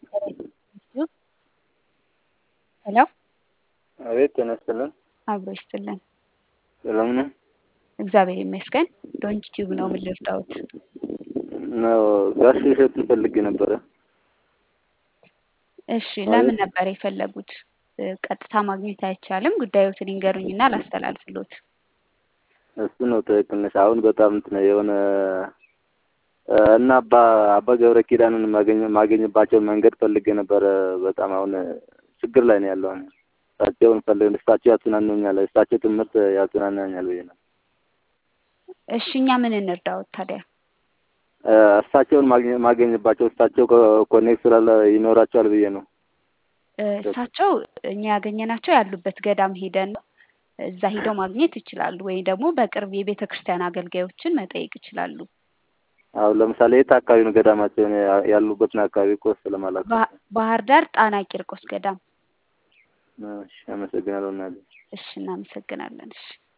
ሄሎ አቤት ጤና ይስጥልን። አብሮ ይስጥልን። ሰላም ነው? እግዚአብሔር ይመስገን። ዶንት ቲዩብ ነው። ምን ልርዳዎት? ነው ጋሽ እሸቱን ፈልጌ ነበረ። እሺ ለምን ነበር የፈለጉት? ቀጥታ ማግኘት አይቻልም። ጉዳዮትን ይንገሩኝና ላስተላልፍሎት። እሱ ነው ትክክል ነሽ። አሁን በጣም እንትን የሆነ እና አባ አባ ገብረ ኪዳንን ማገኘ ማገኝባቸውን መንገድ ፈልጌ ነበረ። በጣም አሁን ችግር ላይ ነው ያለው። እሳቸውን ፈልግ እሳቸው ያጽናኑኛል፣ እሳቸው ትምህርት ያጽናናኛል ብዬ ነው። እሺ እኛ ምን እንርዳዎት ታዲያ? እሳቸውን ማገኝባቸው እሳቸው ኮኔክት ስላለ ይኖራቸዋል ብዬ ነው። እሳቸው እኛ ያገኘናቸው ያሉበት ገዳም ሄደን ነው። እዛ ሄደው ማግኘት ይችላሉ። ወይም ደግሞ በቅርብ የቤተ ክርስቲያን አገልጋዮችን መጠየቅ ይችላሉ። አሁን ለምሳሌ የት አካባቢ ነው ገዳማቸውን ያሉበትን አካባቢ እኮ ስለማላውቅ። ባህር ዳር ጣና ቂርቆስ ገዳም። እሺ፣ አመሰግናለሁ እናቴ። እሺ፣ እናመሰግናለን። እሺ